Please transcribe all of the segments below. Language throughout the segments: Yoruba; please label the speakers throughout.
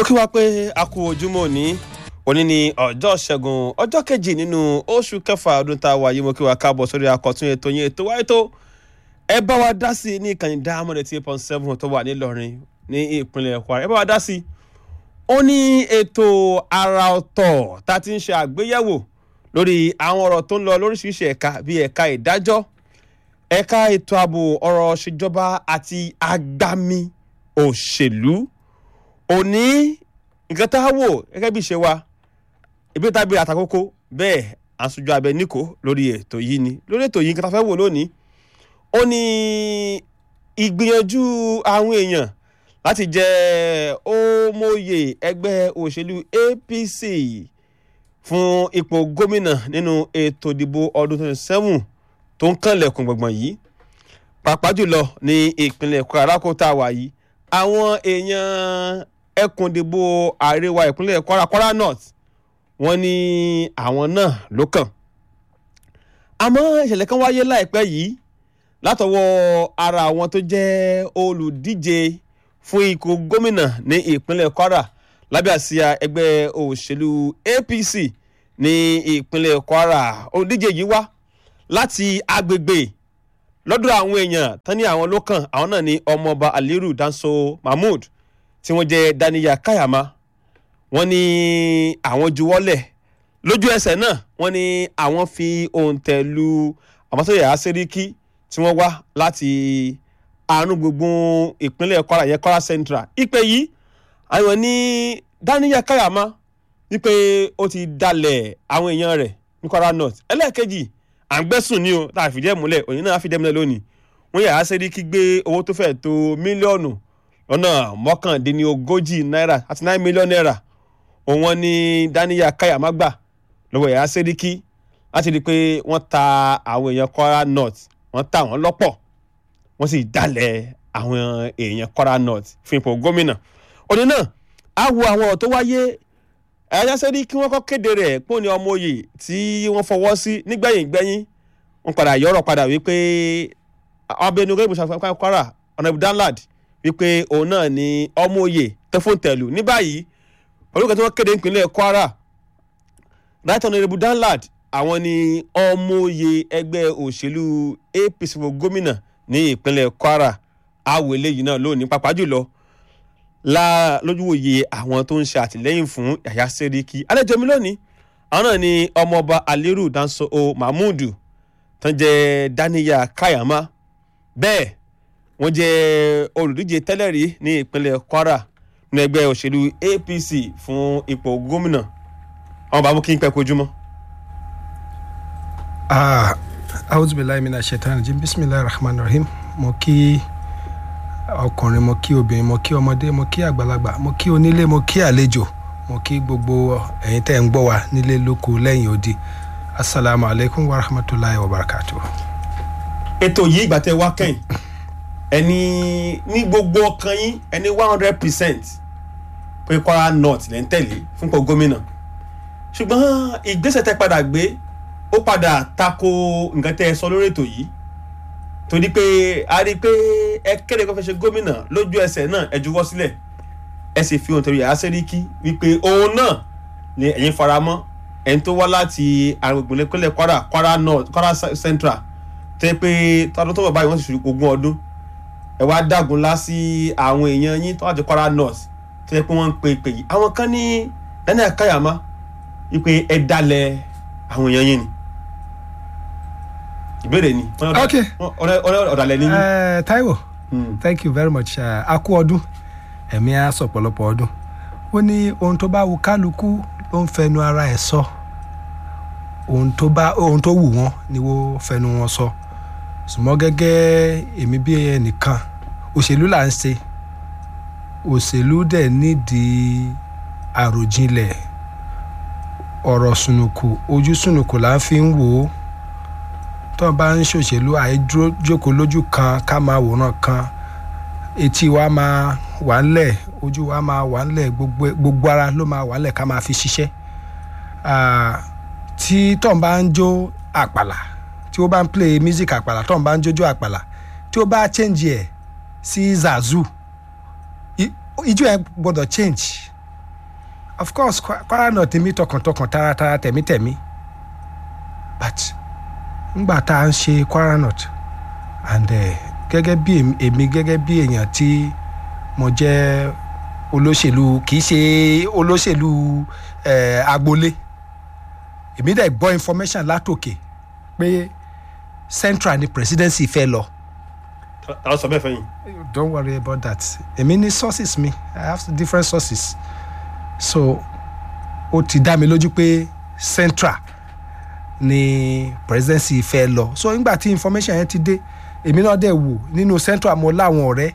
Speaker 1: mo kí wa pé a kú ojúmọ́ òní òní ni ọjọ́ ṣẹ́gun ọjọ́ kejì nínú oṣù kẹfà ọdún tá a wà yìí mo kí wa káàbọ̀ sórí akọ̀tún ètò yẹn ètò wáyé tó ẹ bá wa dá sí i ní ìkànnì diamond eighty eight point seven tó wà nílọrin ní ìpínlẹ̀ kwara ẹ bá wa dá sí i ó ní ètò àrà ọ̀tọ̀ tá a ti ń ṣe àgbéyẹ̀wò lórí àwọn ọ̀rọ̀ tó ń lọ lóríṣiríṣi ẹ̀ka bíi ẹ̀ka ìdájọ́ ẹ̀ka ètò ààbò ọ̀rọ̀ ṣèjọba àti agbami òṣèlú òní nǹkan tá a wò gẹ́gẹ́ bí ìṣe wa ìbí tàbí àtàkókò bẹ́ẹ̀ àṣojú abẹ níkò lórí ètò yìí ni lórí ètò yìí nǹkan tá a fẹ́ wò lónìí ó ní ìgbìyànjú àwọn èèyàn láti jẹ ọmọye ẹgbẹ́ òṣèlú APC fún ipò gómìnà nínú ètò ìdìbò ọdún twenty seven tó ń kànlẹ̀kùn gbọ̀ngbọ̀n yìí pàápàá jùlọ ní ìpínlẹ̀ Kwara alákòótá wà yìí àwọn èèyàn ẹkùn ìdìbò àríwá ìpínlẹ̀ Kwara Kwara North wọ́n ní àwọn náà ló kàn àmọ́ ìṣẹ̀lẹ̀ kan wáyé láìpẹ́ yìí látọwọ́ ara àwọn tó jẹ́ olùdíje fún ipò gómìnà ní ìpínlẹ̀ Kwara lábẹ́ àsíá ẹgbẹ́ òṣèlú APC ní ìpínlẹ̀ Kwara olùdíje yìí wá láti agbègbè lọ́dọ̀ àwọn èèyàn tán ní àwọn ló kàn àwọn náà ní ọmọọba Aliru Danso Mahmood tí wọ́n jẹ́ Daniya Kayama wọ́n ní àwọn juwọ́lẹ̀ lójú ẹsẹ̀ náà wọ́n ní àwọn fi òǹtẹ̀ lu àmọ́sọ̀yà Sẹ́ríkì tí wọ́n wá láti àárín gbùngbùn ìpínlẹ̀ Kwara yẹn Kwara Central ìpè yìí àwọn ní Daniya Kayama wípé ó ti dalẹ̀ àwọn èèyàn rẹ̀ ní Kwara North ẹlẹ́ẹ̀kejì à ń gbẹ́sùn ní o tá a fìdí ẹ̀ múlẹ̀ òyìn náà á fìdí ẹ̀ múlẹ̀ lónìí wọ́n yà á Sẹ́ríkì gbé owó tó fẹ́ tó mílíọ̀nù lọ́nà mọ́kàndínlógójì náírà àti náírà mílíọ̀nù náírà òun wọn ní Daniya Kayama gbà lọ́wọ́ yà á Sẹ́ríkì láti rí i pé wọ́n ta àwọn èèyàn Kwara North wọ́n ta wọ́n lọ́pọ̀ wọ́n sì dalẹ̀ àwọn èèyàn Kwara North fún ipò gómìnà òní náà á wo àwọn ọ̀rọ̀ tó wáyé ẹ̀yà sẹ́rí kí wọ́n kọ́ kéde rẹ̀ pé òní ọmọ oyè tí wọ́n fọwọ́ sí nígbẹ̀yìn gbẹ̀yìn wọ́n padà yọ̀rọ̀ padà wípé abẹnugan ìbùsùn Kwara ọ̀nàbù danlad wípé òun náà ni ọmọ oyè tẹfóńtẹ̀lù ní báyìí olùkọ́ tí wọ́n kéde nípínlẹ̀ Kwara right honourable danlad àwọn ni ọmọ oyè ẹgbẹ́ òṣèlú APC fún gómìnà ní ìpínlẹ̀ Kwara àwọ̀ eléyìí náà lónìí pàápàá jùlọ la lójúwòye àwọn tó ń ṣe àtìlẹ́yìn fún Yàyà Sẹ́ríkì àlejò mi lónìí àwọn náà ni ọmọọba Aliru Danso o Mahmood tán jẹ́ Daniya Kayama bẹ́ẹ̀ wọ́n jẹ́ olùdíje tẹ́lẹ̀ rí ní ìpínlẹ̀ Kwara ní ẹgbẹ́ òṣèlú APC fún ipò gómìnà àwọn bàbá mú kí n pẹ́ kojúmọ́.
Speaker 2: auzubillahi mina shaitan rajim bisimilahi rahman rahim mo kí ọkùnrin mo kí obìnrin mo kí ọmọdé mo kí àgbàlagbà mo kí onílé mo kí àlejò mo kí gbogbo ẹ̀yin tẹ́ ń gbọ́ wa nílé lóko lẹ́yìn odi asalaamu alaykum wa rahmatulahi wa barakatu.
Speaker 1: ètò yìí ìgbà tẹ́ wá kẹ́yìn ẹni ní gbogbo ọkàn yín ẹni one hundred percent pé Kwara North lẹ́ ń tẹ̀lé fúnpọ̀ gómìnà ṣùgbọ́n ìgbésẹ̀ tẹ́ padà gbé ó padà tako nǹkan tẹ́ ẹ sọ lórí ètò yìí torí pé a rí i pé ẹ kéde kó fẹ́ ṣe gómìnà lójú ẹsẹ̀ náà ẹ juwọ́ sílẹ̀ ẹ sì fi ohun torí Yàyà Sẹ́ríkì wípé òun náà ni ẹ̀yin faramọ́ ẹni tó wá láti àgbègbè ìpínlẹ̀ Kwara Kwara North Kwara Central tẹ́ pé tọdún tó bọ̀ báyìí wọ́n sì ṣe ogún ọdún ẹ wá dàgún lá sí àwọn èèyàn yín tó wà ní Kwara North tẹ́ pé wọ́n ń pe ìpè yìí àwọn kan ní Daniel Kayama wípé ẹ dalẹ̀ àwọn èèyàn yín ni ìbéèrè ni
Speaker 2: ok
Speaker 1: ọ̀dàlẹ̀ ni.
Speaker 2: Uh, Taiwo
Speaker 1: Hmm.
Speaker 2: thank you very much uh, a kú ọdún ẹ̀mí á sọ pọ̀lọpọ̀ ọdún ó ní ohun tó bá wù kálukú ló ń fẹnu ara ẹ̀ sọ ohun tó bá ohun tó wù wọ́n ni wọ́n fẹnu wọn sọ ṣùgbọ́n gẹ́gẹ́ èmi bí ẹnìkan òṣèlú là ń ṣe òṣèlú dẹ̀ nídìí àròjinlẹ̀ ọ̀rọ̀ sùnùkù ojú sùnùkù là ń fi ń wò ó tó bá ń ṣòṣèlú àìdúró jókòó lójú kan ká máa wòran kan etí wa máa wà ńlẹ̀ ojú wa máa wà ńlẹ̀ gbogbo gbogbo ara ló máa wà ńlẹ̀ ká máa fi ṣiṣẹ́ Ah, tí tó ń bá ń jó àpàlà tí ó bá ń play music àpàlà tó ń bá ń jójó àpàlà tí ó bá change ẹ̀ sí zazu i- ijó ẹ̀ gbọ́dọ̀ change of course Kwa- kwara north mi tọkàntọkàn taratara tẹ̀mítẹ̀mí but ngbà tá à ń ṣe kwara north and eh, gẹ́gẹ́ bí èmi- èmi gẹ́gẹ́ bí èèyàn tí mo jẹ́ olóṣèlú kì í ṣe olóṣèlú eh, agboolé èmi dẹ̀ gbọ́ information látòkè pé central ni presidency fẹ́ lọ
Speaker 1: ta ló sọ bẹ́ẹ̀ fẹ́yìn.
Speaker 2: don't worry about that èmi ní sources mi i have different sources so ó ti dá mi lójú pé central ni presidency fẹ́ lọ so nígbà tí information yẹn ti dé èmi náà dẹ̀ wò nínú central mo láwọn ọ̀rẹ́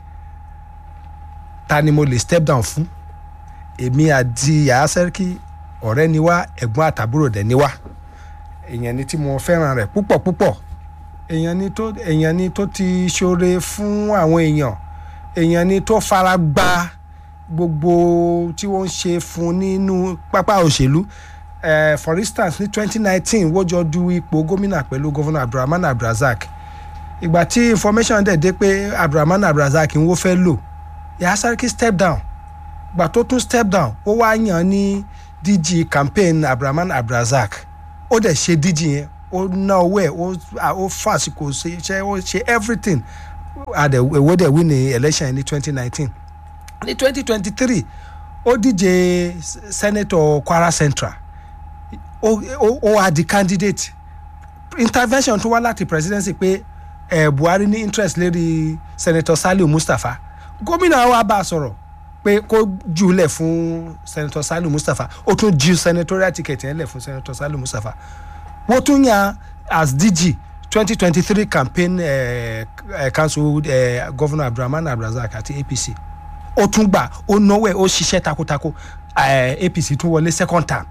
Speaker 2: ta ni mo lè step down fún èmi àti yàrá sẹ́ríkì ọ̀rẹ́ ni wá ẹ̀gbọ́n àtàbúrò dẹ̀ ni wá èèyàn ni tí mo fẹ́ràn rẹ̀ púpọ̀ púpọ̀ èèyàn ni tó èèyàn ni tó ti ṣoore fún àwọn èèyàn èèyàn ni tó fara gba gbogbo tí wọ́n ń ṣe fún nínú pápá òṣèlú eh, for instance ní twenty nineteen wọ́n jọ du ipò gómìnà pẹ̀lú gómìnà abdulrahman abdulrasaq ìgbà tí information dẹ̀ dé pé abdulrahman abdulrasaq ń wó fẹ́ lò yàrá sáré step down ìgbà tó tún step down ó wá yàn ní dg campaign abdulrahman abdulrasaq ó dẹ̀ ṣe dg yẹn ó ná owó ẹ̀ ó ó fàṣìkò ṣe ṣe ó ṣe everything àdẹ̀ èwo dẹ̀ win ní election ní twenty nineteen ní twenty twenty three ó díje s- senator kwara central ó ó ó wá di candidate intervention tó wá láti presidency pé eh, buhari ní interest lérí senator saliu mustapha gómìnà wa bá a sọ̀rọ̀ pé kó jùlẹ̀ fún senator saliu mustapha ó tún ju senatorial ticket yẹn lẹ̀ fún senator saliu mustapha wọ́n tún yan as dg twenty twenty three campaign eh, eh, council eh, governor abdulrahman abdulrasaq àti apc ó tún gbà ó náwó ẹ̀ ó ṣiṣẹ́ takuntakun eh, apc tún wọlé second term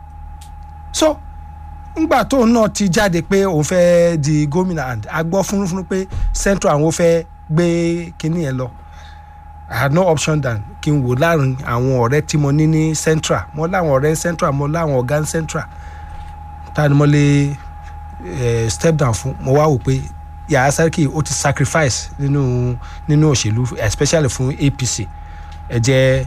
Speaker 2: so ngbà tóun náà ti jáde pé òun fẹ́ di gómìnà and a gbọ́ fúnfún pé central àwọn fẹ́ gbé kinní yẹn lọ i had no option than kí n wò láàrin àwọn ọ̀rẹ́ tí mo ní ní central mo láwọn ọ̀rẹ́ central mo láwọn ọ̀gá central ta ni mo lè eh, step down fún mo wá wò pé yàrá sárkì ó ti sacrifice nínú nínú òṣèlú especially fún apc ẹ jẹ́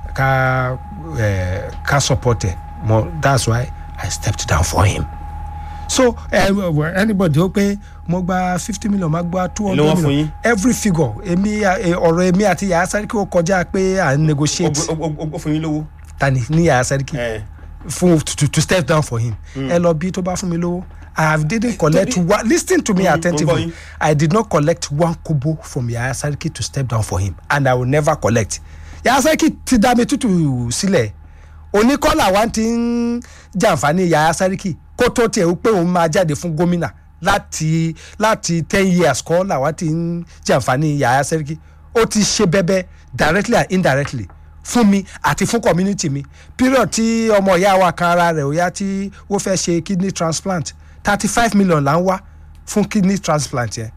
Speaker 2: ká eh, ká support ẹ̀ mo that's why i stepped down for him so uh, anybody ó pé mo gba fifty million ma gba two
Speaker 1: Èló wọ́n
Speaker 2: hundred
Speaker 1: fún
Speaker 2: million
Speaker 1: yín?
Speaker 2: every figure èmi eh, ọ̀rọ̀ èmi àti yàrá sárkì ó kọjá pé à ń negotiate
Speaker 1: ó ó- ó- ó fún yín lówó.
Speaker 2: tani ní yàrá sárkì
Speaker 1: ẹ
Speaker 2: fún to, to step down for him ẹ lọ bí tó bá fún mi lówó i have didn't collect one lis ten to me
Speaker 1: Mm, mo ń gbọ́
Speaker 2: attentively
Speaker 1: yín.
Speaker 2: i did not collect one kobo from yaya sariki to step down for him and i will never collect yaya sariki ti dá mi tútù sílẹ̀ oníkọ́là wa ti ń jàǹfààní yaya sariki kó tó tiẹ̀ wípé òun máa jáde fún gómìnà láti láti ten years kọ́ làwa ti ń jàǹfààní yaya sariki ó ti ṣe bẹ́bẹ́ directly and indirectly fún mi àti fún community mi period tí ọmọ ìyá wa kan ara rẹ̀ ó yá tí wọ́n fẹ́ ṣe kidney transplant thirty five million là ń wá fún kidney transplant yẹn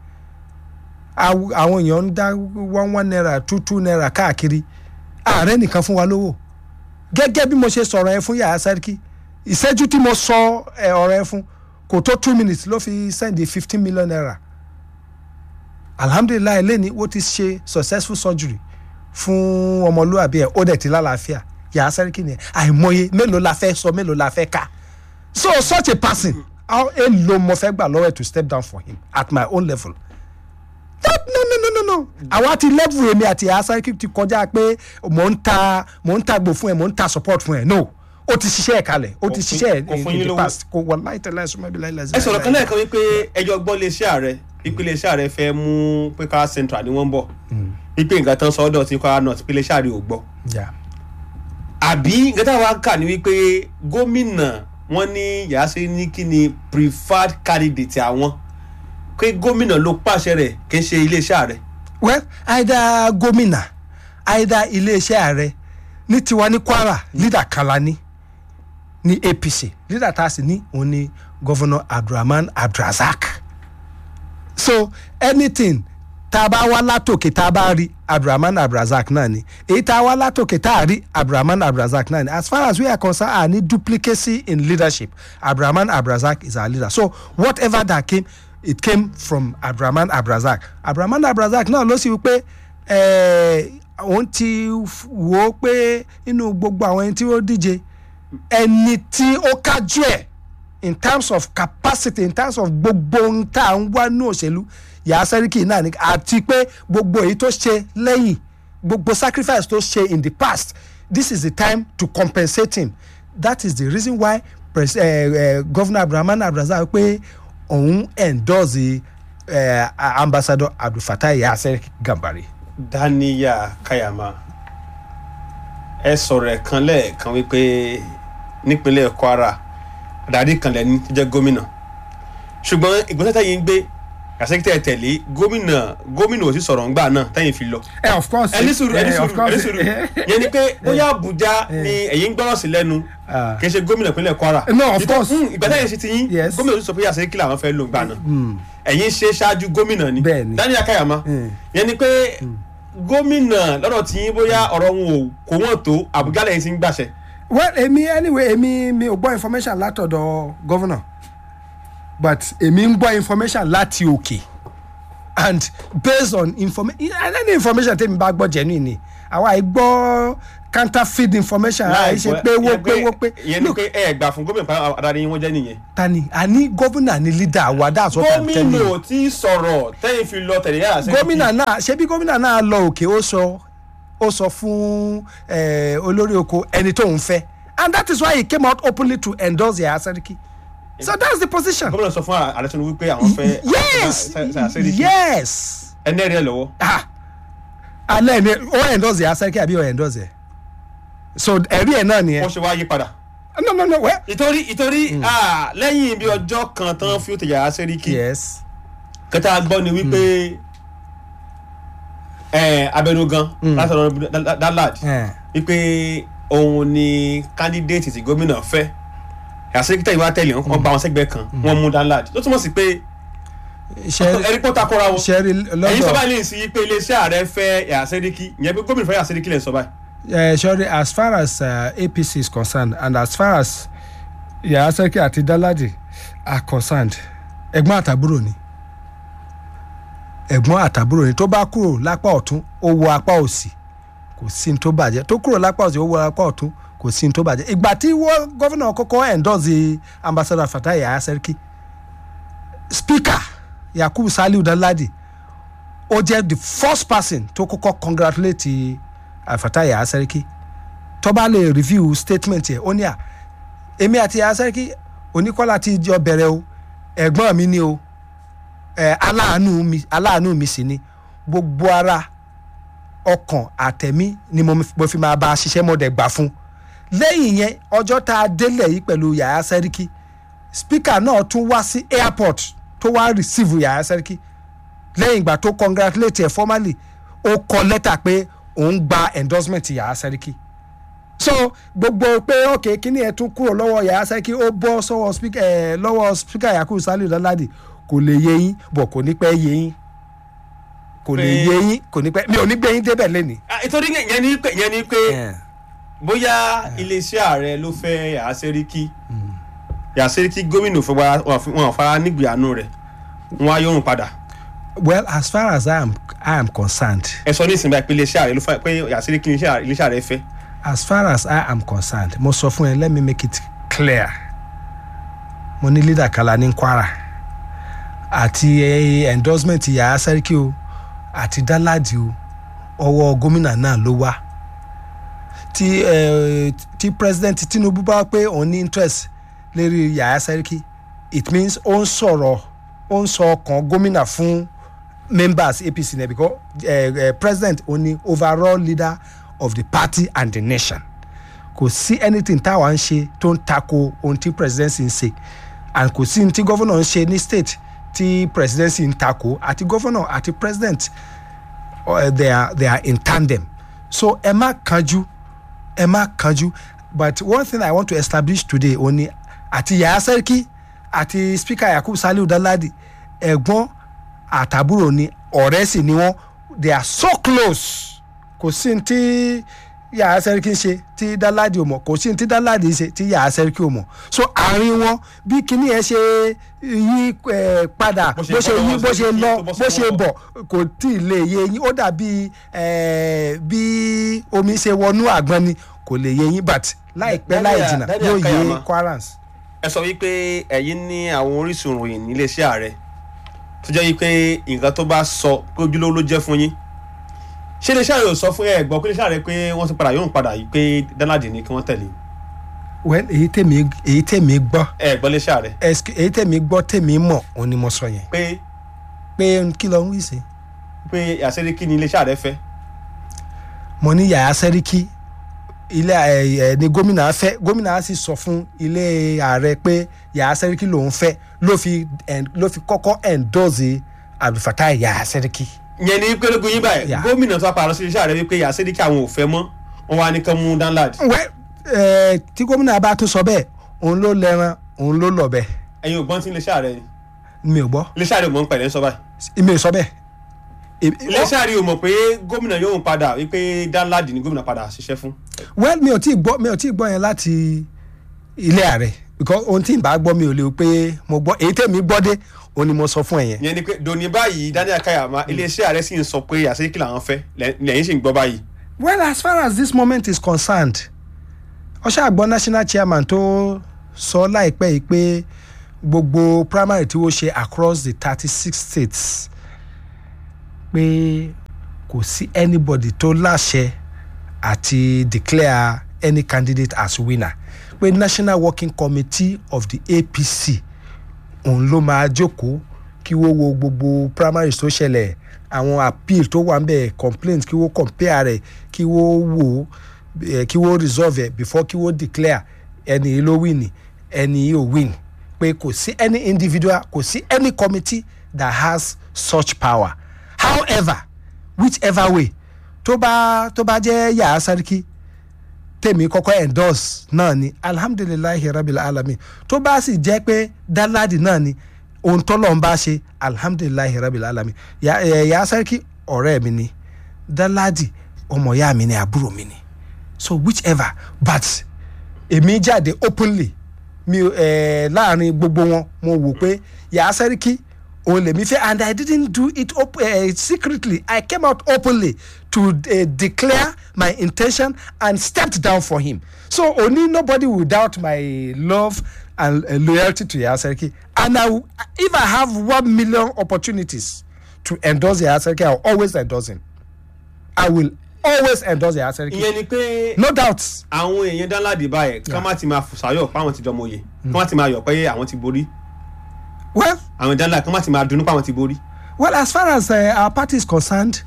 Speaker 2: Aw- àwọn èèyàn ń dá one one naira two two naira káàkiri ààrẹ nìkan fún wa lówó gẹ́gẹ́ bí mo ṣe sọ̀rọ̀ ẹ fún yàrá sẹ́ríkì ìṣẹ́jú tí mo sọ ẹ ọ̀rọ̀ ẹ fún kò tó two minutes ló fi send fifteen million naira alhamdulilayi lẹ́ni ó ti ṣe successful surgery fún ọmọlúwàbí ẹ̀ ó dẹ̀ ti lálàáfíà yàrá sẹ́ríkì ni àìmọye mélòó la fẹ́ sọ mélòó la fẹ́ kà so such a person how èlò mo fẹ́ gbà lọ́wọ́ ẹ̀ to step down for him at my own level that no no no no no àwa ti level èmi àti asariki ti kọjá pé mò ń ta mò ń ta gbò fún ẹ mò ń ta support fún ẹ no ó ti ṣiṣẹ́ ẹ̀ kalẹ̀ ó ti
Speaker 1: Kò fún-
Speaker 2: ṣiṣẹ́
Speaker 1: kò
Speaker 2: ẹ̀
Speaker 1: fún
Speaker 2: in
Speaker 1: yín
Speaker 2: the
Speaker 1: lówó.
Speaker 2: past kò wọ́n láì tẹ̀lé ẹ̀sùn mẹ́bí láì lẹ́sìn.
Speaker 1: ẹ sọ̀rọ̀ kan lẹ́ẹ̀kan wípé ẹjọ́ gbọ́ iléeṣẹ́ ààrẹ wípé iléeṣẹ́ ààrẹ fẹ́ mú pé ká central ni wọ́n ń bọ̀ wípé nǹkan tán sọ ọ́dọ̀ tí kwara north pé iléeṣẹ́ ààrẹ ò gbọ́
Speaker 2: Yeah.
Speaker 1: àbí nǹkan táwa kà ní wípé gómìnà wọn ní yàáṣe ní kí ni preferred candidate àwọn pé gómìnà ló pàṣẹ rẹ̀ kì í ṣe iléeṣẹ́ ààrẹ.
Speaker 2: well either gómìnà either iléeṣẹ́ ààrẹ ní tiwa ní kwara leader kan la ní ní apc leader tá a sì ní òun ni governor abdulrahman abdulrasaq so anything tá a bá wá látòkè tá a bá rí abdulrahman abdulrasaq náà ni èyí tá a wá látòkè tá a rí abdulrahman abdulrasaq náà ni as far as we are concerned a ní duplicacy in leadership abdulrahman abdulrasaq is our leader so whatever that came it came from abdulrahman abdulrasaq abdulrahman abdulrasaq náà ló sì wí pé eh, òun ti f- wò ó pé inú gbogbo àwọn ẹni tí ó díje ẹni tí ó kájú ẹ̀ in terms of capacity in terms of gbogbo ohun tá à ń wá ní òṣèlú Yàyà Sẹ́ríkì náà ni àti pé gbogbo èyí tó ṣe lẹ́yìn gbogbo sacrifice tó ṣe in the past this is the time to compensate him that is the reason why pres uh, uh, governor abdulrahman abdulrasaq pé òun endorse uh, ambassador abdulfatai Yàyà Sẹ́ríkì Gàmbàrí.
Speaker 1: daniya kayama ẹ sọ̀rọ̀ ẹ̀ kan lẹ́ẹ̀kan wípé nípínlẹ̀ kwara adarí kan lẹ́ni tó jẹ́ gómìnà ṣùgbọ́n ìgbésẹ̀ tẹ̀yìn ń gbé àṣekítẹ̀ tẹ̀lé gómìnà gómìnà ò sì sọ̀rọ̀ ńgbà náà tẹ̀yìn fi lọ.
Speaker 2: ẹ of course
Speaker 1: ẹni sùúrù ẹni
Speaker 2: eh, of
Speaker 1: sùúrù
Speaker 2: course.
Speaker 1: ẹni sùúrù yẹn ni pé bóyá àbújá ni ẹ̀yin ń gbọ́rọ̀ sí lẹ́nu
Speaker 2: Ah.
Speaker 1: kì í ṣe gómìnà ìpínlẹ̀ kwara.
Speaker 2: No, of
Speaker 1: Ìtọ́-
Speaker 2: course.
Speaker 1: Hmm, ìgbà tẹ̀yìn ṣe ti yín
Speaker 2: Yes.
Speaker 1: gómìnà ò sì sọ pé àṣekí làwọn fẹ́ lò ńgbà náà ẹ̀yin ṣe ṣáájú gómìnà ni
Speaker 2: Bẹ́ẹ̀ni.
Speaker 1: daniel akayama
Speaker 2: Mm.
Speaker 1: yẹn ni pé gómìnà lọ́dọ̀ tí yín bóyá ọ̀rọ̀ wọn ò kó wọ́n tó àbújá lẹ́yìn tí ń gbàṣẹ.
Speaker 2: well èmi anyway èmi mi ò gbọ́ information látọ̀dọ̀ governor but èmi ń gbọ́ information láti òkè and based on information any information tèmi bá gbọ́ genuine ni àwa yìí gbọ́ counterfeit information àwa yìí ṣe pé wó pé wó pé
Speaker 1: yẹn ni
Speaker 2: look
Speaker 1: pé ẹ gbà fún gómìnà pàápàá adarí yín wọ́n jẹ́ nìyẹn.
Speaker 2: tani àní gómìnà ni leader wa that's what i'm telling
Speaker 1: gómìnà
Speaker 2: you
Speaker 1: ò tí ì sọ̀rọ̀ tẹ́yìn fi lọ tẹ̀lé yàrá sẹ́yìn.
Speaker 2: gómìnà náà ṣebí gómìnà náà lọ òkè ó sọ ó sọ fún eh, olórí oko ẹni tó ń fẹ́ and that is why he came out openly to endorse Yàyà Sẹ́ríkì so that's the position
Speaker 1: gómìnà sọ fún ààrẹ tinubu wípé àwọn fẹ́
Speaker 2: yes
Speaker 1: àṣẹ́ríkì
Speaker 2: yes
Speaker 1: ẹni ẹ̀rí ẹ̀ lọ́wọ́.
Speaker 2: ah alẹ́ ni ó endorse Yàyà Sẹ́ríkì àbí ó endorse ẹ̀ so ẹ̀rí ẹ̀ náà
Speaker 1: wọ́n
Speaker 2: nìyẹn
Speaker 1: ṣe wá yí padà.
Speaker 2: no no no well
Speaker 1: ìtorí ìtorí ah, lẹ́yìn bí ọjọ́ kan tán fi ó tẹ̀yà àṣẹ́ríkì
Speaker 2: yes
Speaker 1: kẹta gbọ́ ni wípé ẹ, abẹnugan láti ọ̀rọ̀ dalad
Speaker 2: eh,
Speaker 1: wípé òun ni kandidate tí gómìnà fẹ́ àṣekítà ìwà tẹ̀lé wọn bá wọn sẹ́gbẹ́ kan wọ́n mú dalad ló túmọ̀ sí pé
Speaker 2: ṣe
Speaker 1: ẹni pọ́ takora wọn
Speaker 2: ṣe rí
Speaker 1: èyí sọ
Speaker 2: lọ́dọ̀
Speaker 1: báyìí lè sí pé iléeṣẹ́ ààrẹ fẹ́ àṣẹ́ríkì ìyẹn pé gómìnà fẹ́ àṣẹ́ríkì lè sọ báyìí.
Speaker 2: uh, sorry as far as uh, apc is concerned and as far as Yàyà Sẹ́ríkì àti Danladi are concerned ẹ̀gbọ́n àtàbúrò ni ẹ̀gbọ́n àtàbúrò ni tó bá kúrò lápá ọ̀tún ó wọ apá òsì kò sí ní tó bàjẹ́ tó kúrò lápá òsì ó wọ apá ọ̀tún kò sí ní tó bàjẹ́ ìgbà tí wọ́n gọ́fìnà kọ́kọ́ endorse ambassador Fatai Yàyà Sẹ́ríkì speaker Yakubu Saliu Danladi ó jẹ́ the first person tó kọ́kọ́ congratulate uh, Fatai Yàyà Sẹ́ríkì tó bá lè review statement yẹ ó ní à èmi àti Yàyà Sẹ́ríkì oníkọ́lá ti jọ bẹ̀rẹ̀ o ẹ̀gbọ́n mi ni o ẹ̀ aláàánú mi aláàánú mi sì ni gbogbo ara ọkàn àtẹ̀mí ni mo mo fi máa bá a ṣiṣẹ́ mo dẹ̀ gbà fún lẹ́yìn yẹn ọjọ́ tá a délẹ̀ yìí pẹ̀lú Yàyà Sẹ́ríkì speaker náà tún wá sí airport tó wá receive Yàyà Sẹ́ríkì lẹ́yìn ìgbà tó congratulate ẹ̀ formally ó kọ lẹ́tà pé òun gba endorsement Yàyà Sẹ́ríkì so gbogbo pé ok kíní ẹ̀ tún kúrò lọ́wọ́ Yàyà Sẹ́ríkì ó bọ́ sọ́wọ́ speaker ẹ̀ lọ́wọ́ speaker Yakubu Saliu Danladi kò lè yé yín bọ̀ kò ní pẹ́ yé yín kò lè
Speaker 1: Pé-
Speaker 2: yé yín kò ní pẹ́ mi ò ní gbé yín débẹ̀ lẹ́nìí.
Speaker 1: Ah, ìtorí yẹn ni pé yẹn ni pé bóyá iléeṣẹ́ ààrẹ ló fẹ́ àṣẹ́ríkì àṣẹ́ríkì gómìnà fún wa wọn fara nígbì àánú rẹ̀ wọn á yọrùn padà
Speaker 2: well as far as I am, I am concerned
Speaker 1: ẹ sọ ní ìsìn báyìí pé iléeṣẹ́ ààrẹ ló fẹ́ pé àṣẹ́ríkì iléeṣẹ́ ààrẹ fẹ́
Speaker 2: as far as I am concerned mo sọ fún ẹ let me make it clear mo ní leader kala ní Kwara àti eh, endorsement Yàyà Sẹ́ríkì o àti Danladi o ọwọ́ gómìnà náà ló wá tí eh, tí president Tinubu bá pé òun ní interest lérí Yàyà Sẹ́ríkì it means ó ń sọ̀rọ̀ ó ń sọ ọkàn gómìnà fún members APC náà because eh, eh, president òun ni overall leader of the party and the nation kò sí anything táwa ń ṣe tó ń tako ohun tí presidency ń ṣe and kò sí ohun tí governor ń ṣe ní state tí presidency ń tako àti governor àti president uh, they are they are in tandem so ẹ má kanjú ẹ má kanjú but one thing i want to establish today ó ní àti Yàyà Sẹ́ríkì àti speaker Yakubu Saliu Danladi ẹ̀gbọ́n àtàbúrò ni ọ̀rẹ́ sì ni wọ́n they are so close kò sí ní tí yàrá sẹ́ríkì ń ṣe tí dáládì ò mọ̀ kò sí ní tí dáládì ń ṣe tí yàrá sẹ́ríkì ò mọ̀ so àárín wọn bí kinní yẹn ṣe yí eh, padà
Speaker 1: Bó ṣe
Speaker 2: bó ṣe
Speaker 1: bọ́
Speaker 2: yí
Speaker 1: lọ́wọ́
Speaker 2: bó ṣe
Speaker 1: Sẹ́ríkì
Speaker 2: lọ
Speaker 1: tó bọ́
Speaker 2: bó ṣe
Speaker 1: sọ́wọ́.
Speaker 2: bọ̀ kò tí ì lè yé yín ó dàbí eh, bí omi ṣe wọnú àgbọn ni kò lè yé yín but láìpẹ́ láì
Speaker 1: Daniel-
Speaker 2: jìnnà
Speaker 1: Daniel
Speaker 2: yóò yé
Speaker 1: Kayama.
Speaker 2: Kwarans.
Speaker 1: ẹ sọ wípé ẹ̀yin ní àwọn orísun ìròyìn níléeṣẹ́ ààrẹ tó jẹ́ wípé nǹkan tó bá sọ pé ojúlówó ló jẹ́ fún yín ṣé iléeṣẹ́ ààrẹ ò sọ fún ẹ gbọ́ pé iléeṣẹ́ ààrẹ pé wọ́n ti padà yóò padà yìí pé danladi ni kí wọ́n tẹ̀lé
Speaker 2: well èyí tèmi èyí tèmi gbọ́
Speaker 1: ẹ gbọ́ iléeṣẹ́ ààrẹ
Speaker 2: Excuse- èyí tèmi gbọ́ tèmi mọ̀ òun ni mo sọ yẹn
Speaker 1: pé
Speaker 2: pé kí ló ń wí sí.
Speaker 1: pé àṣírí kí ni iléeṣẹ́ ààrẹ fẹ́
Speaker 2: mo ní yàrá sẹ́ríkì ilé ẹ ẹ ní gómìnà fẹ́ gómìnà sì sọ fún ilé ààrẹ pé yàrá sẹ́ríkì lòún fẹ́ ló fi en- ló fi kọ́kọ́ endorse abdulfatai yàrá sẹ́ríkì.
Speaker 1: yẹn ni pé lógun yín báyìí
Speaker 2: Yeah.
Speaker 1: gómìnà tó apàrọ̀ sí iléeṣẹ́ ààrẹ wípé àṣírí kí àwọn ò fẹ́ mọ́ wọn wá ní kán mú danladi
Speaker 2: wẹ́ ẹ tí gómìnà bá tún sọ bẹ́ẹ̀ òun ló lẹ́ran òun ló lọ̀bẹ
Speaker 1: ẹ̀yin ò gbọ́n tí iléeṣẹ́ ààrẹ ni
Speaker 2: mi ò gbọ́
Speaker 1: iléeṣẹ́ ààrẹ ò mọ̀ ń pẹ̀lẹ́ sọ báyìí
Speaker 2: mi ò sọ bẹ́ẹ̀. Èmi-
Speaker 1: iléeṣẹ́ ààrẹ ò mọ̀ pé gómìnà yóò padà wípé danladi ni gómìnà padà ṣiṣẹ́ fún
Speaker 2: well mi ò tí ì gbọ́ mi ò tí ì gbọ́ yẹn láti ilé ààrẹ because ohun tí ì bá gbọ́ mi ò lè pé mo gbọ́ èyí tèmi gbọ́ dé òun ni mo sọ fún ẹ yẹn.
Speaker 1: yẹn ni pé dòní báyìí Daniel Kayama iléeṣẹ́ ààrẹ sì ń sọ pé àṣírí kí làwọn fẹ́ lẹ́- lẹ́yìn sì ń gbọ́ báyìí
Speaker 2: well as far as this moment is concerned ọṣẹ àgbọn national chairman tó sọ láìpẹ́ yìí pé gbogbo primary tí wọ́n ṣe across the thirty six states pé kò sí anybody tó láṣẹ àti declare any candidate as winner pé national working committee of the apc òun ló máa jókòó kí wọ́n wo gbogbo primaries tó ṣẹlẹ̀ àwọn appeal tó wà ń bẹ̀ complaint kí wọ́n compare rẹ̀ kí wọ́n wò ó eh, kí wọ́n resolve ẹ̀ before kí wọ́n declare ẹni yìí ló win ẹni yìí ò win pé kò sí any individual kò sí any committee that has such power however whichever way tó bá tó bá jẹ́ yàrá sáríkì tèmi kọ́kọ́ endorse náà ni alhamdulilayi rabil alamin tó bá sì jẹ́ pé dáládì náà ni ohun tọ́lọ̀ ń bá ṣe alhamdulilayi rabil alamin yà ẹ̀ yà sẹ́ríkì ọ̀rẹ́ mi ni dáládì ọmọ ìyá mi ni àbúrò mi ni so whichever but èmi jáde openly mi ẹ̀ láàrin gbogbo wọn mo wò pé yà sẹ́ríkì òun lèmi fẹ́ and i didn't do it op uh, secretly i came out openly to uh, declare my intention and stepped down for him so only nobody will doubt my love and uh, loyalty to Yasarki and I, will- if i have one million opportunities to endorse Yasarki i will always endorse him i will always endorse Yasarki
Speaker 1: ìyẹn ni pé
Speaker 2: no doubt
Speaker 1: àwọn èèyàn danladi báyìí ká má ti máa fòsàyọ̀ pé àwọn ti jọmọ oyè ká má ti máa yọ̀ pé àwọn ti borí
Speaker 2: well
Speaker 1: àwọn danladi ká má ti máa dunnú pé àwọn ti borí
Speaker 2: Well, as far as uh, our party is concerned,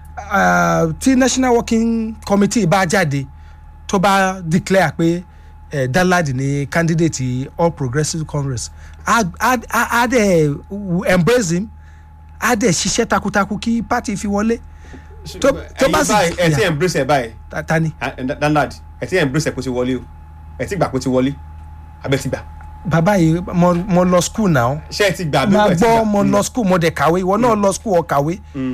Speaker 2: uh, tí national working committee bá jáde tó bá declare pé uh, Danladi ni candidate all progressives congress á á- á á dẹ̀ embrace him á dẹ̀ ṣiṣẹ́ takuntakun kí party fi wọlé Tó- tó bá
Speaker 1: ẹ̀yin
Speaker 2: sì-
Speaker 1: báyìí ẹ ti
Speaker 2: Yeah.
Speaker 1: embrace ẹ báyìí
Speaker 2: Ta- ta ni
Speaker 1: ah, Dan- danladi ẹ ti embrace ẹ kó ti wọlé o ẹ ti gbà kó ti wọlé abẹ ti gbà
Speaker 2: bàbá yìí mo mo lọ school now
Speaker 1: ṣé ẹ ti gbà àbí
Speaker 2: máa
Speaker 1: ẹ ti
Speaker 2: gbọ́
Speaker 1: gbà?
Speaker 2: mo lọ school mo dẹ̀ kàwé ìwọ náà lọ school ọ kàwé.
Speaker 1: Mm.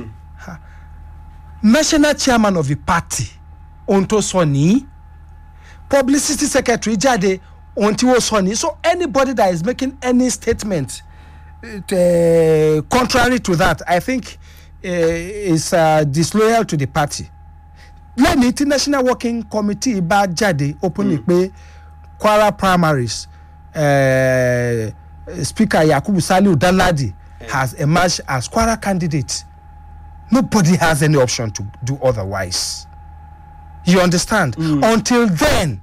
Speaker 2: national chairman of the party ohun tó sọ nìyí publicity secretary jáde ohun tí wọ́n sọ nìyí so anybody that is making any statement uh, contrary to that i think uh, is uh, disloyal to the party lẹ́ni tí national working committee bá jáde openly pé kwara primaries uh, speaker yakubu saliu danladi has emerged as kwara candidate nobody has any option to do otherwise you understand until then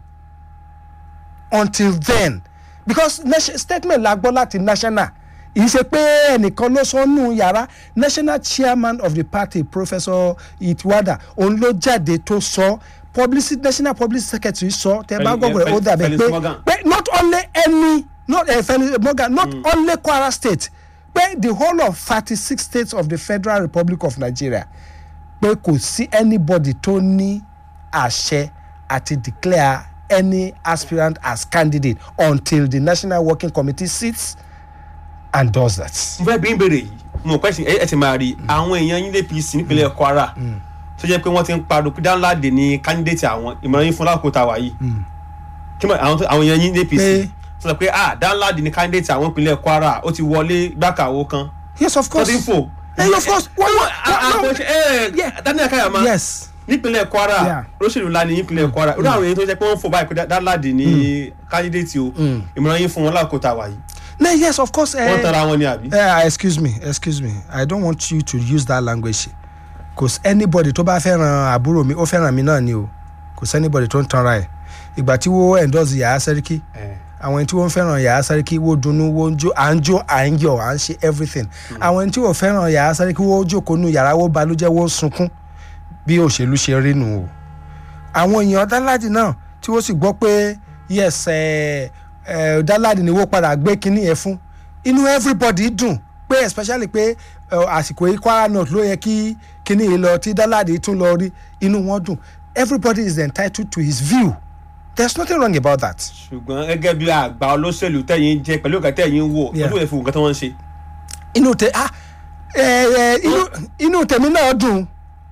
Speaker 2: until then because nation statement la gbọ́ láti national ìyí ṣe pé ẹnìkan ló sọ nù yàrá national chairman of the party professor itwada òun ló jáde tó sọ publicity national publicity secretary sọ tẹ bá
Speaker 1: Fel-
Speaker 2: gbọ́
Speaker 1: Fel-
Speaker 2: ó dàbẹ̀
Speaker 1: Felix
Speaker 2: pé
Speaker 1: Morgan.
Speaker 2: pé not only any not uh, Felix Morgan not mm. only Kwara state pé the whole of thirty six states of the federal republic of Nigeria pé kò sí anybody tó ní àṣẹ àti declare any aspirant as candidate until the national working committee sits and does that.
Speaker 1: mo fẹ́ bí ń béèrè yìí mo pẹ́ sí ẹ ẹ ti máa rí àwọn èèyàn yín lé apc nípínlẹ̀ kwara tó jẹ́ pé wọ́n ti ń pariwo pé Danladi ní candidate àwọn ìmọ̀ràn yín fún lákòókò tá a wà yìí kí mọ̀ àwọn tó- àwọn èèyàn yín ní APC
Speaker 2: Pé-
Speaker 1: tó sọ pé ah Danladi ní candidate àwọn ìpínlẹ̀ Kwara ó ti wọlé gbàkàwó kan
Speaker 2: yes of
Speaker 1: tó
Speaker 2: course
Speaker 1: ti ń fò.
Speaker 2: Eh, of course why not Yeah.
Speaker 1: Daniel Kayama
Speaker 2: yes
Speaker 1: nípínlẹ̀ Kwara
Speaker 2: Yeah.
Speaker 1: olóṣèlú ńlá ní nípínlẹ̀ Kwara irú àwọn èèyàn tó jẹ́ pé wọ́n ń fò báyìí pé Danladi ní candidate o ìmọ̀ràn yín fún wọn lákòókò tá a wà yìí
Speaker 2: no yes of course
Speaker 1: wọ́n
Speaker 2: eh,
Speaker 1: tara wọn ni àbí.
Speaker 2: eh, excuse me excuse me i don't want you to use that language cause anybody tó bá fẹ́ràn àbúrò mi ó fẹ́ràn mi náà ni o kò sí anybody tó ń tanra ẹ̀ ìgbà tí wọ́n endorse Yàyà Sẹ́ríkì
Speaker 1: Eh.
Speaker 2: àwọn ẹni tí wọ́n fẹ́ràn Yàyà Sẹ́ríkì wọ́n dunnú wọ́n jó à ń jó à ń yọ̀ à ń ṣe everything àwọn ẹni tí wọ́n fẹ́ràn Yàyà Sẹ́ríkì wọ́n jókòó nu yàrá wọ́n balùjẹ́ wọ́n sunkún bí òṣèlú ṣe rí nù o àwọn èèyàn Danladi náà tí wọ́n sì gbọ́ pé yes eh, eh, Danladi ni wọ́n padà gbé kinní yẹn fún inú everybody dùn pé especially pé eh, àsìkò yìí Kwara North ló yẹ kí kinní yìí lọ tí Danladi tún lọ rí inú wọn dùn everybody is entitled to his view there's nothing wrong about that.
Speaker 1: ṣùgbọ́n gẹ́gẹ́ bí àgbà olóṣèlú tẹ̀yìn jẹ́ pẹ̀lú ìgbà tẹ̀yìn wò
Speaker 2: Yeah.
Speaker 1: ojú ìfowó nǹkan tí wọ́n ń ṣe.
Speaker 2: inú tẹ ah ẹ ẹ inú inú tèmi náà dùn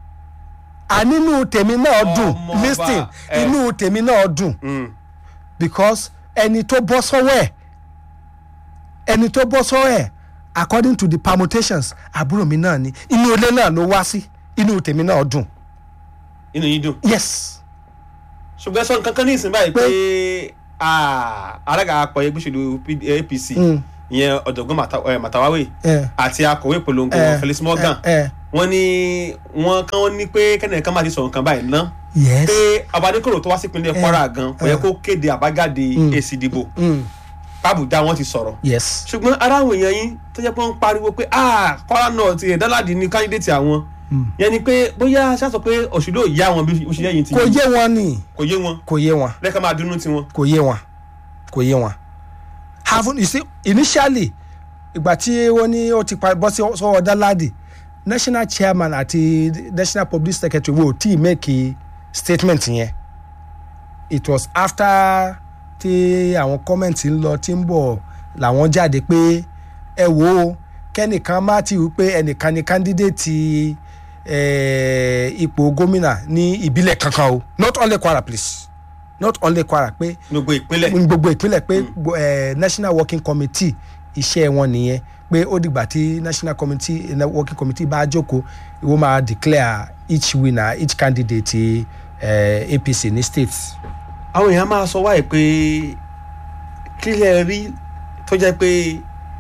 Speaker 2: ànínú tèmi náà dùn
Speaker 1: Ọmọọba,
Speaker 2: listen
Speaker 1: ẹ.
Speaker 2: inú tèmi náà dùn
Speaker 1: Mm.
Speaker 2: because ẹni tó bọ́ sọ́wọ́ ẹ̀ ẹni tó bọ́ sọ́wọ́ ẹ̀ according to the permutations àbúrò mi náà ni inú ilé náà ló wá sí inú tèmi náà dùn
Speaker 1: inú yín dùn.
Speaker 2: yes
Speaker 1: ṣùgbọ́n sọ nǹkan kan ní ìsìn báyìí pé ah, alága àpọ̀ ẹgbẹ́ òṣèlú P- APC
Speaker 2: Mm.
Speaker 1: ìyẹn ọ̀jọ̀gbọ́n Mata- eh, Matawawe
Speaker 2: ẹ
Speaker 1: àti akọ̀wé ìpolongo
Speaker 2: ẹ
Speaker 1: Felix Morgan
Speaker 2: ẹ ẹ
Speaker 1: wọ́n ní wọ́n kàn wọ́n ní pé kẹ́nìkan máa ti sọ̀rọ̀ nǹkan báyìí ná
Speaker 2: yes
Speaker 1: pé Ọbadékòrò tó wá sí ìpínlẹ̀ Kwara gan kò yẹ
Speaker 2: ẹ.
Speaker 1: kó kéde àbájáde
Speaker 2: Mm.
Speaker 1: èsì ìdìbò
Speaker 2: mm,
Speaker 1: pàbùdá wọn ti sọ̀rọ̀
Speaker 2: yes
Speaker 1: ṣùgbọ́n ara àwọn èèyàn yín tó jẹ́ pé wọ́n ń pariwo pé ah Kwara North ẹ̀ Danladi ní candidate àwọn
Speaker 2: Mm.
Speaker 1: yẹn ni pé bóyá ṣáà sọ pé òṣèlú ò yá wọn bí òṣèlú yẹn ti
Speaker 2: kò yé wọn ni
Speaker 1: kò yé wọn
Speaker 2: kò yé wọn.
Speaker 1: lẹ́ka máa dunnú tiwọn.
Speaker 2: kò yé wọn kò yé wọn haven't you see initially ìgbà tí wọ́n ní ó ti pa- bọ́ sí sọ́wọ́ Danladi national chairman àti national public secretary wo tí make statement yẹn it was after tí àwọn comment ń lọ tí ń bọ̀ làwọn jáde pé ẹ wò ó kẹ́nìkan má ti wí pé ẹnìkan ni candidate eh, ipò gómìnà ní ìbílẹ̀ kankan o not only Kwara please not only Kwara pé
Speaker 1: gbogbo ìpínlẹ̀
Speaker 2: ní gbogbo ìpínlẹ̀ pé gbo- eh, national working committee iṣẹ́ wọn nìyẹn pé ó dìgbà tí national committee eh, working committee bá jókòó ìwọ máa declare each winner each candidate eh, APC ní state.
Speaker 1: àwọn èèyàn máa sọ wáyé pé kí lẹ rí tó jẹ́ pé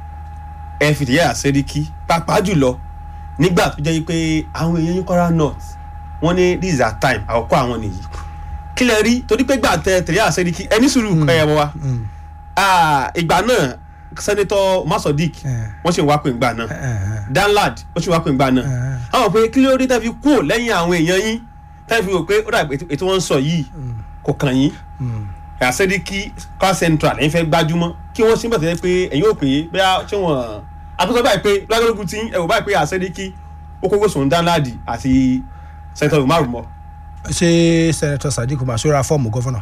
Speaker 1: ẹ fìdí àṣẹríkí pàápàá jùlọ nígbà tó jẹ́ pé àwọn èèyàn yín Kwara North wọ́n ní this is our time àkọ́kọ́ àwọn nìyí kí lẹ rí torí pé gbà tẹ tẹ̀lé àṣẹríkí ẹni sùúrù ẹ̀yẹ̀ wa
Speaker 2: Mm.
Speaker 1: Ah, ìgbà náà sẹ́nitọ́ Masodik
Speaker 2: Eh.
Speaker 1: wọ́n sì ń wá pé ìgbà náà
Speaker 2: Eh, eh,
Speaker 1: Danlad ó sì wá pé ìgbà náà
Speaker 2: eh,
Speaker 1: àwọn pé kí ló dé tẹ́ fi kúrò lẹ́yìn àwọn èèyàn yín tẹ́ fi wò pé ó dàgbé ètò wọn ń sọ yìí kò kàn yín
Speaker 2: mm.
Speaker 1: àṣẹ́díkì car central ẹ̀yin fẹ́ gbájúmọ́ kí wọ́n síbẹ̀ tẹ́lẹ̀ pé ẹ̀yin ò pè é bẹ́ẹ̀ ṣé wọ́n àtúntò báyìí pé lágbègbè tí ẹ wò báyìí pé àṣẹ́díkì ó kókó sùn Danladi àti sẹ́ńtọ̀ Umaru mọ́
Speaker 2: ṣé senator Sadiq Umar ṣó ra fọ́ọ̀mù gọ́vọ̀nà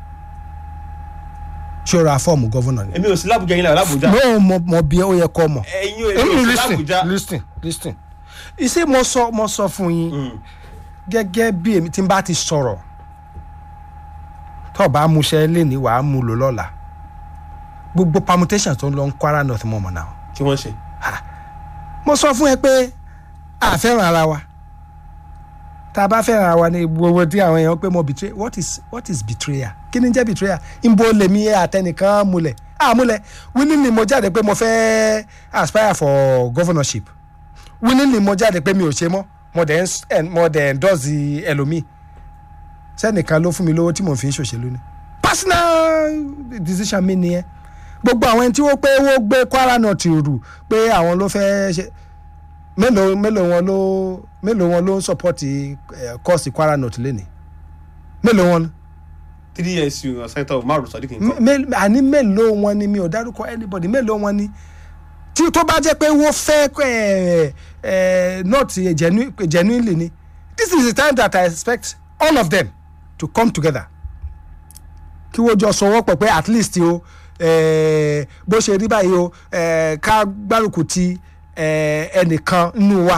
Speaker 2: ṣó ra fọ́ọ̀mù gọ́vọ̀nà ni.
Speaker 1: èmi ò sí lábùjá yín lára lábùjá
Speaker 2: no mo mo bí ó yẹ kọ́ mọ̀.
Speaker 1: ẹ̀yin ò èmi ò sí lábùjá
Speaker 2: listen listen ìṣe mo sọ mo sọ fún yín
Speaker 1: Mm.
Speaker 2: gẹ́gẹ́ bí èmi tí n bá ti sọ̀rọ̀ tó o bá múṣẹ́ léni wàá mú lò lọ́la gbogbo permutation tó ń lọ ń Kwara North mọ̀ mọ̀ náà
Speaker 1: kí wọ́n ṣe
Speaker 2: mo sọ fún ẹ pé a fẹ́ràn ara wa tá a bá fẹ́ràn ara wa ní gbogbo tí àwọn èèyàn pé mo betray what is what is betrayal kí ni jẹ́ betrayal nbo lèmi àtẹnìkan múlẹ̀ àmúlẹ̀ willingly mo jáde pé mo fẹ́ aspire for governorship willingly mo jáde pé mi ò ṣe mọ́ mo dẹ̀ ń s- ẹ̀- mo dẹ̀ endorse ẹlòmíì sẹ́nìkan ló fún mi lówó tí mo fi ń ṣòṣèlú ni personal decision mi nìyẹn gbogbo àwọn ẹni tí wọ́n pé wọ́n gbé Kwara North rù pé àwọn ló fẹ́ ṣe mélòó mélòó wọn ló mélòó wọn ló ń support kọ́ọ̀sì Kwara North lẹ́nìí mélòó wọn
Speaker 1: three years you sẹ́ńtọ̀ Umaru Sadiq nǹkan
Speaker 2: mé- mé- àní mélòó wọn ni mi ò dárúkọ anybody mélòó wọn ni tí tó bá jẹ́ pé wọ́n fẹ́ ẹ̀ ẹ̀ North genu- genuinely ni this is the time that I expect all of them to come together kí wọ́n jọ sọwọ́ pọ̀ pé at least o eh, bó ṣe rí báyìí o eh, ká gbárùkù ti eh, ẹnìkan nínú wa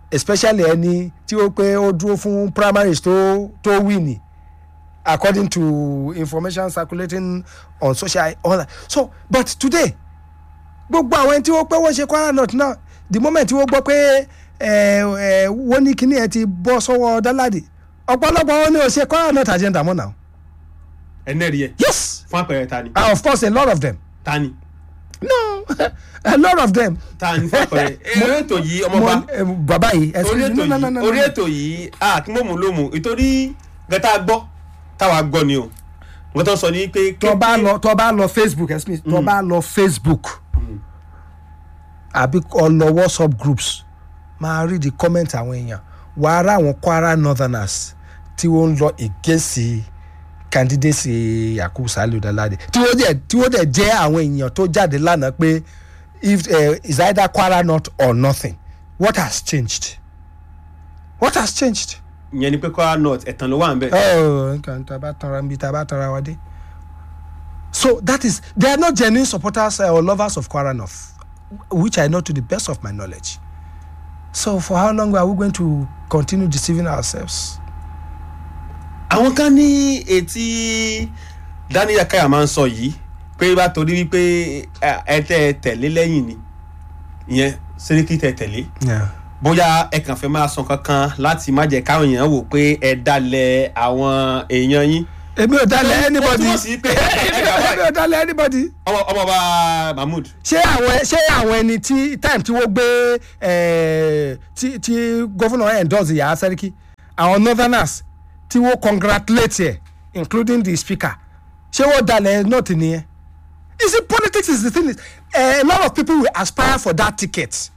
Speaker 2: especially ẹni tí ó pé ó dúró fún primaries tó tó win according to information circulating on social all that so but today gbogbo àwọn ẹni tí wọ́n pé wọ́n ṣe kwara north náà the moment tí wọ́n gbọ́ pé ẹ ẹ wọ́n ní kíní ẹ ti bọ́ sọ́wọ́ dáládì ọ̀pọ̀lọpọ̀ wọn ni ò ṣe kwara north agenda mọ́ náà
Speaker 1: ẹnẹ́rìí ẹ̀
Speaker 2: yes
Speaker 1: fún àpẹẹrẹ ta ni
Speaker 2: and of course a lot of them
Speaker 1: ta ni
Speaker 2: no a lot of them.
Speaker 1: ta ni fún àpẹẹrẹ orí ètò yìí ọmọba
Speaker 2: mo eh, bàbá yìí
Speaker 1: orí
Speaker 2: excuse
Speaker 1: ètò
Speaker 2: me no no no
Speaker 1: yìí
Speaker 2: no
Speaker 1: orí ètò yìí a kí mọ̀mú ló mú ìtorí gẹ́tà gbọ́ táwa gbọ́ ni o wọ́n tó sọ ní pé
Speaker 2: tó bá lọ tó bá lọ facebook excuse me tó bá lọ facebook àbí kó lọ whatsapp groups máa rí the comment àwọn èèyàn wà á rá àwọn kwara northerners tí wọ́n ń lọ against candidacy yakubu saliu dalade tí wọ́n dẹ̀ tí wọ́n dẹ̀ jẹ́ àwọn èèyàn tó jáde lánàá pé if uh, is either kwara north or nothing what has changed what has changed.
Speaker 1: ìyẹn ni pé kwara north ẹ̀tàn ló wà ń bẹ̀.
Speaker 2: Oh, nǹkan tá a bá tanra níbi tá a bá tanra wa dé. So that is they are not genuine supporters uh, or lovers of Kwara North, which I know to the best of my knowledge. So for how long are we going to continue deceiving ourselves?
Speaker 1: àwọn kan ní etí daniel akaya máa ń sọ yìí pé bá torí wípé ẹ ẹ tẹ ẹ tẹ̀lé lẹ́yìn ni ìyẹn sẹ́ríkì tẹ tẹ̀lé
Speaker 2: Yeah.
Speaker 1: bóyá ẹ kàn fẹ́ máa sọ kankan láti má jẹ́ káwọn èèyàn wò pé ẹ dalẹ̀ àwọn èèyàn yín.
Speaker 2: Èmi ò dalẹ̀ anybody.
Speaker 1: ó túmọ̀ sí pé ẹ gbà
Speaker 2: Èmi
Speaker 1: báyìí.
Speaker 2: ò dalẹ̀ anybody.
Speaker 1: ọmọ ọmọọba mahmood
Speaker 2: Ṣé àwọn ṣé àwọn ẹni tí time tí wọ́n gbé eh, tí tí gómìnà endorse Yàrá Sẹ́ríkì àwọn northerners tí wọ́n congratulate ẹ̀ including the speaker ṣé wọ́n dalẹ̀ north nìyẹn. You see politics is the thing is uh, a lot of people will aspire for that ticket.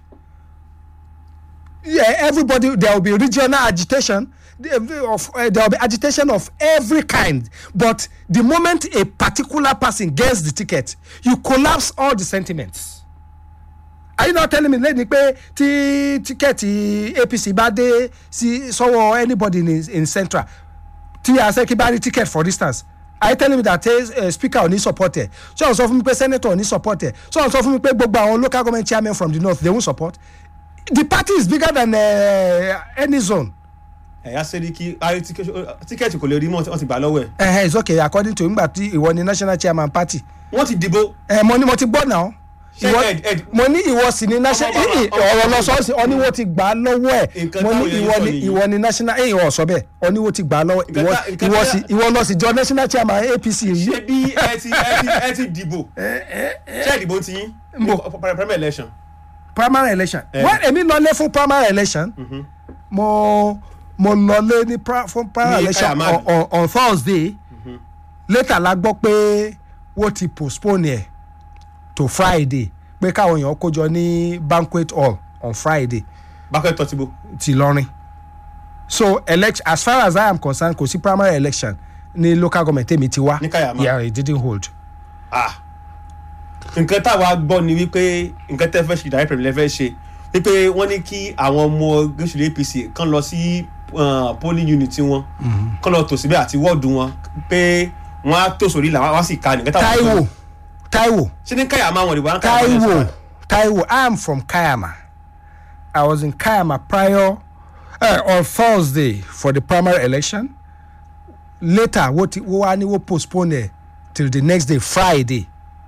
Speaker 2: Yeah, everybody there will be regional agitation the- of uh, there will be agitation of every kind but the moment a particular person gets the ticket you collapse all the sentiments are you not telling me lẹ́ni pé tí tíkẹ́ẹ̀tì apc bá dé sí sọ́wọ́ anybody in, in central tí asẹ́kí bá rí ticket for instance are you telling me that uh, speaker ò ní support ẹ̀ ṣé o sọ fún mi pé senator ò ní support ẹ̀ ṣé o sọ fún mi pé gbogbo àwọn local government chairmen from the north they won't support the party is bigger than uh, any zone
Speaker 1: ẹ̀yà sẹ́ríkì ayé tíkẹ́ẹ̀tì kò lè rí mọ́ wọ́n ti gbà lọ́wọ́ ẹ̀
Speaker 2: uh, it's okay according to ngbà tí ìwọ ni national chairman party
Speaker 1: wọ́n ti dìbò
Speaker 2: uh, mo ní mo ti gbọ́ náà
Speaker 1: Ṣé
Speaker 2: ìwọ
Speaker 1: Ed- Ed-
Speaker 2: mo ní ìwọ sì ni national
Speaker 1: Ọmọ bàbá-
Speaker 2: ì- ì-
Speaker 1: ọmọ
Speaker 2: ọ̀rọ̀
Speaker 1: bàbá-
Speaker 2: lọ sọ́ọ̀sì ọ ní wọ́n ti gbà á lọ́wọ́ ẹ̀
Speaker 1: Nǹkan
Speaker 2: mo ní
Speaker 1: táwọn èèyàn
Speaker 2: ìwọ
Speaker 1: sọ
Speaker 2: ni
Speaker 1: nìyí.
Speaker 2: ìwọ ni national ẹ̀yìn ọ̀ sọ bẹ́ẹ̀ ọ ní wọ́n ti gbà á lọ́wọ́
Speaker 1: Nǹkan
Speaker 2: ìwọ
Speaker 1: tá- nǹkan
Speaker 2: ìwọ
Speaker 1: tá-
Speaker 2: sì ìwọ lọ sí jọ national chairman apc yìí
Speaker 1: ṣé bí ẹ ti ẹ ti ẹ ti dìbò ṣé ìdìbò ti yín
Speaker 2: Nbò.
Speaker 1: primary election
Speaker 2: primary election
Speaker 1: Eh.
Speaker 2: wọ́n èmi lọlé fún primary election mo mo lọlé ní pra- fún primary
Speaker 1: Ní
Speaker 2: election
Speaker 1: Kayamadi.
Speaker 2: on, on, on thursday later la gbọ́ pé wọ́n ti postpone ẹ̀ to friday pé káwọn èèyàn kójọ ní banquet hall on friday
Speaker 1: bákẹ́ tọ́ ti bò
Speaker 2: ti lọrin so elect as far as i am concerned kò sí primary election ní local government tèmi ti wá
Speaker 1: Ní Kayama.
Speaker 2: yeah it didn't hold.
Speaker 1: ah nǹkan táwa gbọ́ ni wípé nǹkan tẹ́ fẹ́ ṣe ìdáyẹ̀ pẹ̀lú lẹ́fẹ́ ṣe wípé wọ́n ní kí àwọn ọmọ gúúsùlù apc kan lọ sí uh, polling unit wọn kan lọ tò síbẹ̀ àti wọ́ọ̀dù wọn pé wọ́n á tò sórí ìlà wọ́n á sì ka nǹkan táwa
Speaker 2: taiwo
Speaker 1: gbọ́.
Speaker 2: taiwo
Speaker 1: ṣé ní káyàmá wọn ìbọn káyàmá yẹn
Speaker 2: Taiwo,
Speaker 1: sọ
Speaker 2: Taiwo, I am from Kayama. I was in Kayama prior uh, on Thursday for the primary election. Later, what wọ́n ní wọ́n postpone ẹ̀ till the next day Friday.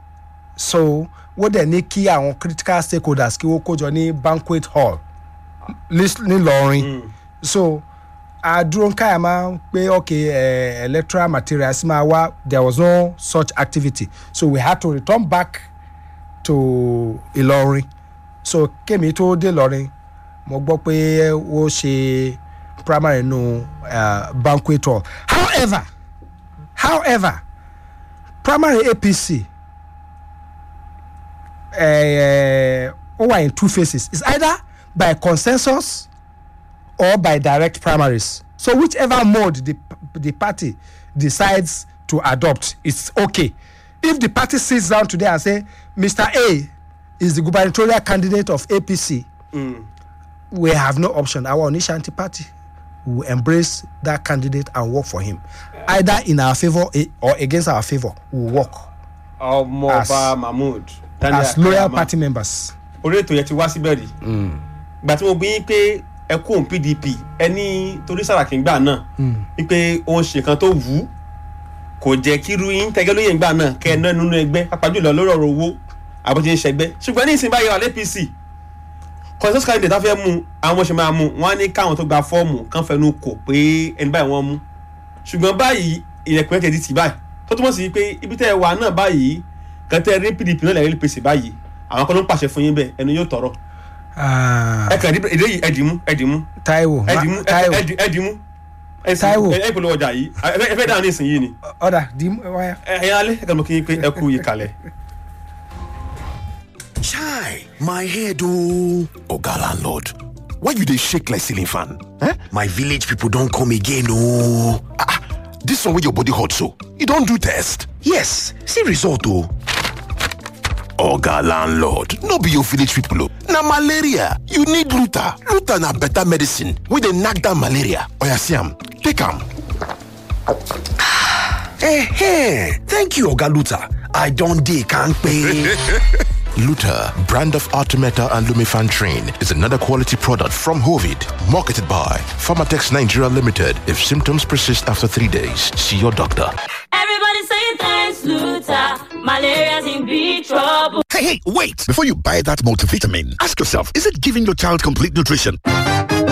Speaker 2: So wọ́n dẹ̀ ní kí àwọn critical stakeholders kí wọ́n kójọ ní banquet hall lis- nílọrin. So àdúró ń Kayama pé okay uh, electoral materials máa wá there was no such activity so we had to return back to ìlọrin so kémi tó dé ìlọrin mo gbọ́ pé ó ṣe primary nù uh, banquet hall however however primary apc eh, ó wà in two phases it's either by consensus or by direct primaries so whichever mode the, the party decides to adopt it's okay if the party sits down today and say mr a is the gubernatorial candidate of apc we have no option our onishanti party will embrace that candidate and work for him either in our favour eh, or against our favour we will work
Speaker 1: ọmọọba
Speaker 2: As-
Speaker 1: mahmood Daniel
Speaker 2: as loyal
Speaker 1: Kayama.
Speaker 2: party members.
Speaker 1: orí ètò yẹn ti wá síbẹ̀ rí gbà tí mo bí yín pé ẹ kó òun pdp ẹni torí sàràkí gbà náà wípé òun ṣe kan tó wù ú kò jẹ́ kí irú yín tẹ́gẹ́ lóye gbà náà kẹ́ ẹ ná nínú ẹgbẹ́ pàápàá jùlọ lórí ọ̀rọ̀ owó àbójú ń ṣẹgbẹ́ ṣùgbọ́n ní ìsìn báyìí wà lẹ́pìsì consensus candidate tá fẹ́ mú àwọn ṣe máa mú wọn á ní káwọn tó gba fọ́ọ̀mù kán fẹnu kò pé ẹni báyìí wọ́n mú ṣùgbọ́n báyìí ilẹ̀kùn ẹ̀ tẹ̀ di tì báyìí tó túmọ̀ sí pé ibi tẹ́ ẹ wà náà báyìí kan tẹ́ ẹ rí pdp náà lẹ́yìn apc báyìí àwọn kan ló ń pàṣẹ fún yín bẹ́ẹ̀ ẹnu yóò tọrọ
Speaker 2: Ah,
Speaker 1: ẹ kàn èdè yìí ẹdìmú ẹdìmú
Speaker 2: Táíwò
Speaker 1: ẹdìmú
Speaker 2: ma- Táíwò
Speaker 1: ẹdìmú
Speaker 2: Táíwò.
Speaker 1: ẹ polówó ọjà yìí ẹ fẹ́ dáhùn ní ìsìn yìí ni
Speaker 2: ọ̀dà dì í wáyà.
Speaker 1: ẹ ẹ alẹ́ ẹ kàn mọ́ kí n pé ẹ kú yìí kalẹ̀.
Speaker 3: Chai, my head oh. Oga landlord, why you dey shake like ceiling fan? Eh? My village people don come again oh. Ah, ah, this one wey your body hot so, you don do test? Yes, see result oh. Oga landlord, no be your village people oh. Na malaria, you need Luta. Luta na better medicine wey dey knack down malaria. Oya see am, take am. Eh, thank you Oga Luta. I don dey kampe. Luta, brand of Artemeta and Lumifan Train, is another quality product from Hovid, marketed by Pharmatex Nigeria Limited. If symptoms persist after three days, see your doctor.
Speaker 4: Everybody saying thanks, Luther. Malaria's in big trouble.
Speaker 5: Hey, hey, wait! Before you buy that multivitamin, ask yourself, is it giving your child complete nutrition?